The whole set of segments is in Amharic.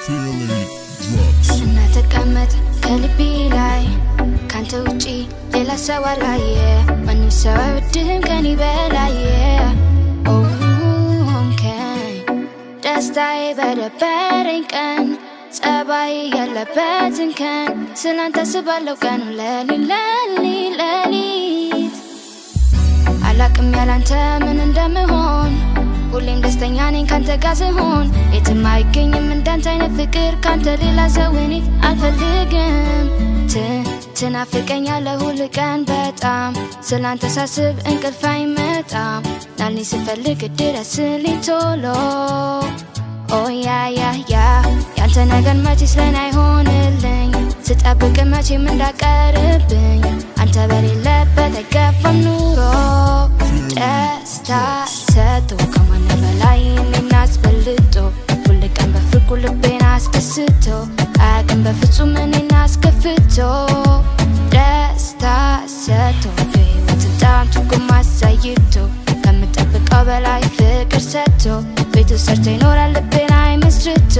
Feeling drugs. እና ተቀመጥ ከልቤ ላይ ካንተ ውጪ ሌላ ሰው አላየ ማንም ሰው አይወድህም ከኔ በላየ ሆንከኝ ደስታዬ በደበረኝ ቀን ጸባይ ያለበትን ቀን ስላንተ ስባለው ቀኑ ለሊት ለሊት ለሊት አላቅም ያላንተ ምን እንደምሆን ሁሌም ደስተኛ ነኝ ካንተ ጋር ስሆን የትም አይገኝም እንዳንተ አይነት ፍቅር ካንተ ሌላ ሰው እኔ አልፈልግም ት- ትናፍቀኛለህ ሁል ቀን በጣም ስላንተ ሳስብ እንቅልፍ አይመጣም ናልኝ ስፈልግ ድረስልኝ ቶሎ ኦ ያ ያ ያ ያንተ ነገር መቼስ ለኔ አይሆንልኝ ስጠብቅ መቼም እንዳቀርብኝ አንተ በሌለበት አይገፋም ኑሮ ደስታ ሰጥቶ ከማን በላይ እኔን አስበልጦ ሁል ቀን በፍቅሩ ልቤን አስደስቶ አያውቅም በፍጹም እኔን አስከፍቶ ደስታ ሰጥቶ የህይወትን ጣም ትርጉም አሳይቶ ከምጠብቀው በላይ ፍቅር ሰጥቶ ቤቱ ሰርቶ ይኖራል ልቤን አይመስርቶ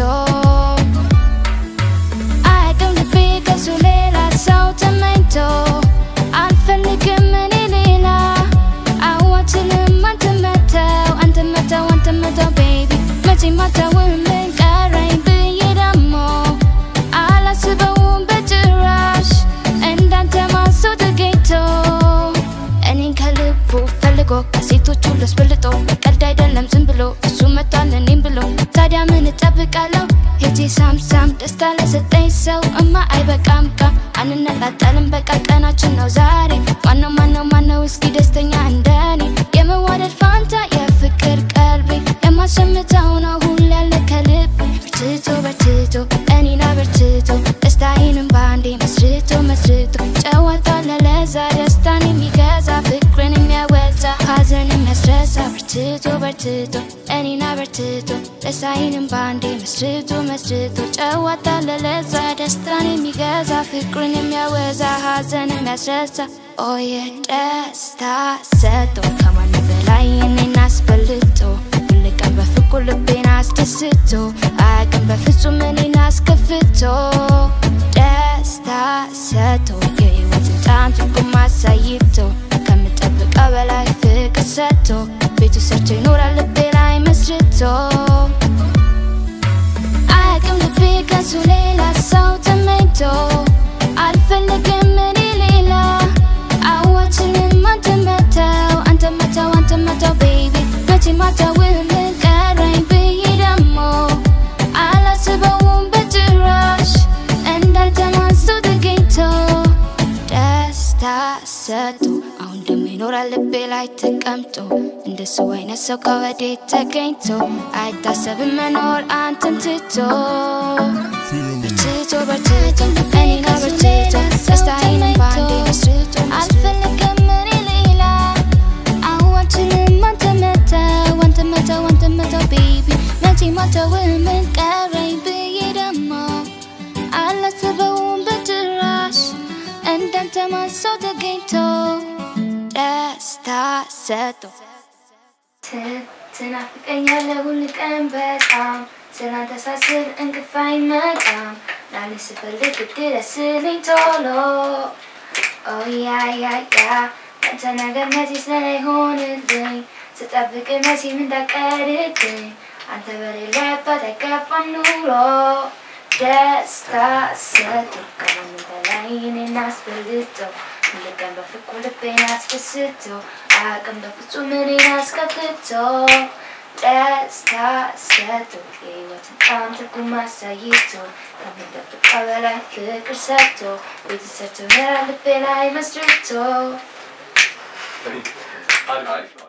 አያውቅም ልቤ ከሱ ሌላ ሰው ተመኝቶ አልፈልግም እኔ ሌላ አዋችልም አንተ መተው አንተ መተው አንተ መተው ቤቢ መቼ ማተውን ምን ቀረኝ ብዬ ደግሞ አላስበውም በጭራሽ እንዳንተ ማሰው ተገኝቶ እኔን ከልቡ ፈልጎ ከሴቶቹ ለስበልጦ ቀልድ አይደለም ዝም ብሎ እሱ መጥቷል እኔም ብሎ ታዲያ ምን እጠብቃለሁ ሄጄ ሳምሳም ደስታ ለሰጠኝ ሰው እማ አይበቃም ቃ አንነጣጠልም በቃ ቀናችን ነው ዛሬ ማነው ማነው ማነው እስኪ ደስተኛ እንደኔ የመዋደድ ፋንታ የፍቅር ቀልቤ የማሸምተው ነው ሁሉ ያለ ከልብ በርትቶ በርትቶ እኔና በርትቶ ደስታዬንም በአንዴ መስርቶ መስርቶ ጨዋታ ለለዛ ደስታን የሚገዛ ፍቅርን የሚያወዛ ሀዘን የሚያስረሳ በርትቶ በርትቶ እኔና በርትቶ ደስታዬንም በአንዴ መስርቶ መስርቶ ጨዋታ ለለዛ ደስታን የሚገዛ ፍቅርን የሚያወዛ ሀዘን የሚያስረሳ ኦየ ደስታ ሰጥቶ ከማንም በላይ እኔን አስበልጦ ሁል ቀን በፍቅሩ ልቤን አስደስቶ አያውቅም በፍጹም እኔን አስከፍቶ ደስታ ሰጥቶ የህይወትን ጣም ትርጉም አሳይቶ ከምጠብቀው በላይ ፍቅር ሰጥቶ ቤቱ ሰርቶ ይኖራል ልቤ ላይ መስርቶ አያውቅም ልቤ ከሱ ሌላ ሰው ተመኝቶ አልፈልግም እኔ ሌላ አዋችንም አንተ መተው አንተ መተው አንተ መተው ቤቢ መቼ ማተውን ምን ቀረኝ ብዬ ደግሞ አላስበውም በጭራሽ እንዳንተ ማሰው ተገኝቶ ደስታ ሰጥቶ አሁን ደግሞ ይኖራል ልቤ ላይ ተቀምጦ እንደሱ አይነት ሰው ከወዴት ተገኝቶ አይታሰብም መኖር አንተን ትቶ Feeling በርትቶ በርትቶ እኔና በርትቶ ደስታዬንም በአንዴ መስርቶ አልፈልግም እኔ ሌላ አዋችንም አንተ መተው አንተ መተው አንተ መተው ቤቢ መቼ ማተው ምን ቀረኝ ብዬ ደግሞ አላስበውም በጭራሽ እንዳንተ ማሰው ተገኝቶ ደስታ ሰጥቶ ት- ትናፍቀኛለህ ሁል ቀን በጣም ስላንተ ሳስብ እንቅልፍ አይመጣም ናኔ ስፈልግ ድረስልኝ ቶሎ ኦያያያ አንተ ነገር መቼ ስለሆንልኝ ስጠብቅ መቼም እንዳቀርብኝ አንተ በሌለበት አይገባም ኑሮ ደስታ ሰጥቶ ከማንም በላይ እኔን አስበልጦ ሁል ቀን በፍቅሩ ልቤን አስደስቶ አያውቅም በፍጹም እኔን አስከፍቶ ደስታ ሰጥቶ የህይወትን ጣም ትርጉም አሳይቶ ከምንጠብቀው በላይ ፍቅር ሰጥቶ ቤት ሰርቶ ኖራ ልቤ ላይ መስርቶ አሪፍ ነው።